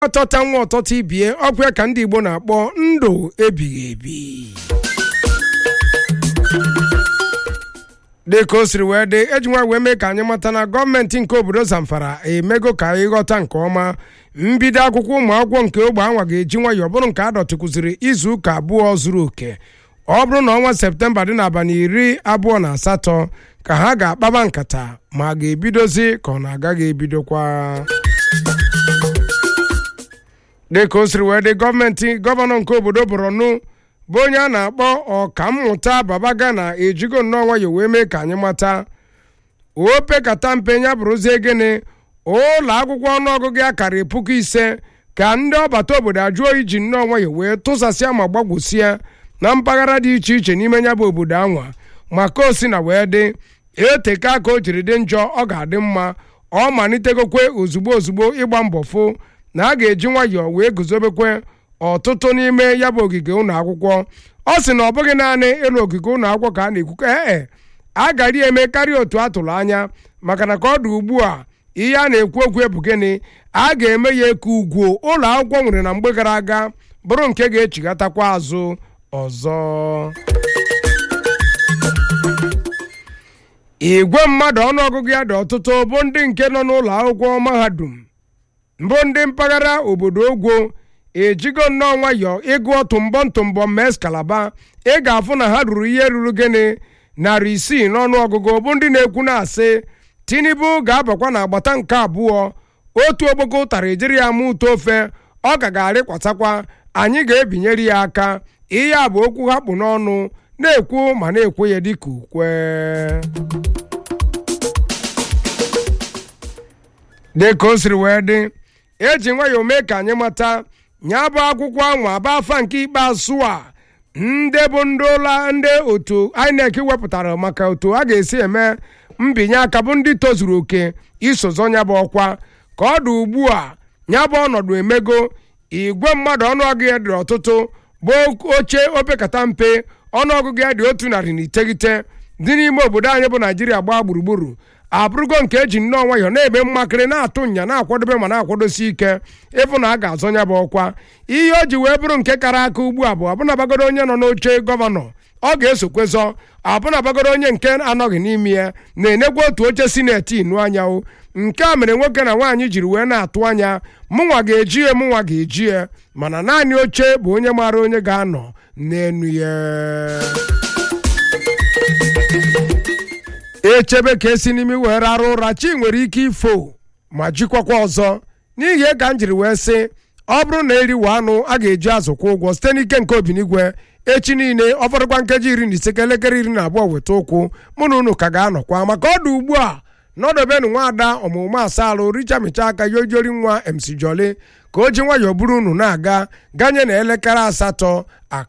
ọtọta nwa ọtọta ibie ọkwa ka ndị igbo na-akpọ ndụ ebighị ebi dị ka o siri wee dị eji nwa wee mee ka anyị mata na gọọmenti nke obodo zamfara emego ka anyị ghọta nke ọma mbido akwụkwọ ụmụ akwụkwọ nke ogbe anwa ga-eji nwayọọ bụrụ nke a dọtịkụziri izu ụka abụọ zuru oke ọ bụrụ na ọnwa septemba dị n'abalị iri abụọ na asatọ ka ha ga-akpaba nkata ma a ga-ebidozi ka ọ na-agaghị ebidokwa dị ka o siri wee dị gọọmenti gọvanọ nke obodo borno bụ onye a na-akpọ ọkammụta babagana ejigo nnọọ nwayọ wee mee ka anyị mata opekata mpe ya bụrụzie gịnị ụlọ akwụkwọ ọnụọgụgụ ya karịrị puku ise ka ndị ọbata obodo ajụọ iji nnọọ nwayọ wee tụsasịa ma gbagwusịa na mpaghara dị iche iche n'ime ya bụ obodo anwa maka osi na wee dị eteka aka o jiri dị njọ ọ ga-adị mma ọ malitegokwe ozugbo ozugbo ịgba mbọ fụ na a ga-eji nwayọọ wee guzobekwe ọtụtụ n'ime ya bụ ogige ụlọ akwụkwọ ọ sị na ọ bụghị naanị ịlụ ogige ụlọ akwụkwọ ka a na-ekwu ee a gara eme karịa otu a tụrụ anya maka na ka ọ dị ugbu a ihe a na-ekwu okwu bụ gịnị a ga-eme ya eke ugwu ụlọ akwụkwọ nwere na mgbe gara aga bụrụ nke ga-echigatakwa azụ ọzọ igwe mmadụ ọnụọgụgụ ya dị ọtụtụ bụ ndị nke nọ n'ụlọ akwụkwọ mahadum mbụ ndị mpaghara obodo ogwo ejigo nnọọ nwayọọ ịgụ tụmbọ ntụmbọ mes kalaba ị ga-afụ na ha ruru ihe ruru gịnị narị isii n'ọnụọgụgụ bụ ndị na-ekwu na-asị tinubu ga-abakwa n'agbata nke abụọ otu ogbogo ụtara ejiri ya ma ụtọ ofe ọ ka ga-arịkwatakwa anyị ga-ebinyere ya aka ihe a bụ okwu ha kpụ n'ọnụ na-ekwu ma na-ekwu ya dịka ukwe dị ka o siri wee dị eji nwayọọ mee ka anyị mata nya bụ akwụkwọ anwa aba afa nke ikpeazụ a ndị bụ ndị ụla ndị otu inec wepụtara maka otu a ga-esi eme mbinye aka bụ ndị tozuru oke isozo nya bụ ọkwa ka ọ dị ugbu a nya bụ ọnọdụ emego igwe mmadụ ọnụọgụ ya dị ọtụtụ bụ oche opekata mpe ọnụọgụgụ ya dị otu narị na iteghete dị n'ime obodo anyị bụ naijiria gbaa gburugburu abụrụgo nke eji nnọọ nwayọ na-eme mmakịrị na-atụ nya na-akwadobe ma na-akwadosi ike ịfụ na a ga-azọ nya bụ ọkwa ihe o ji wee bụrụ nke kara aka ugbu a bụ ọbụnabagoro onye nọ n'oche gọvanọ ọ ga-esokwezọ ọbụnabagoro onye nke anọghị n'ime ya na-enegwa otu oche sineti inu anyanwụ nke a mere nwoke na nwaanyị jiri wee na-atụ anya mụnwa ga-eji ya mụnwa ga-eji ya mana naanị oche bụ onye maara onye ga-anọ n'enu ya echebe ka esi n'imi wee rara ụra chi nwere ike ifo ma jikwakwa ọzọ n'ihi ka m jiri wee sị ọ bụrụ na eriwe anụ a ga-eji azụ kwụ ụgwọ site n'ike nke obinigwe echi niile ọ fọdụkwa nkeji iri na ise ka elekere iri na abụọ weta ụkwụ mụ na unu ka ga-anọkwa maka ọ dị ugbu a nọdụbenụ nwaada ọmụmụ asalụ richamicha aka yojori nwa mc joli ka o ji nwayọọ buru unu na-aga ganye na elekere asatọ aka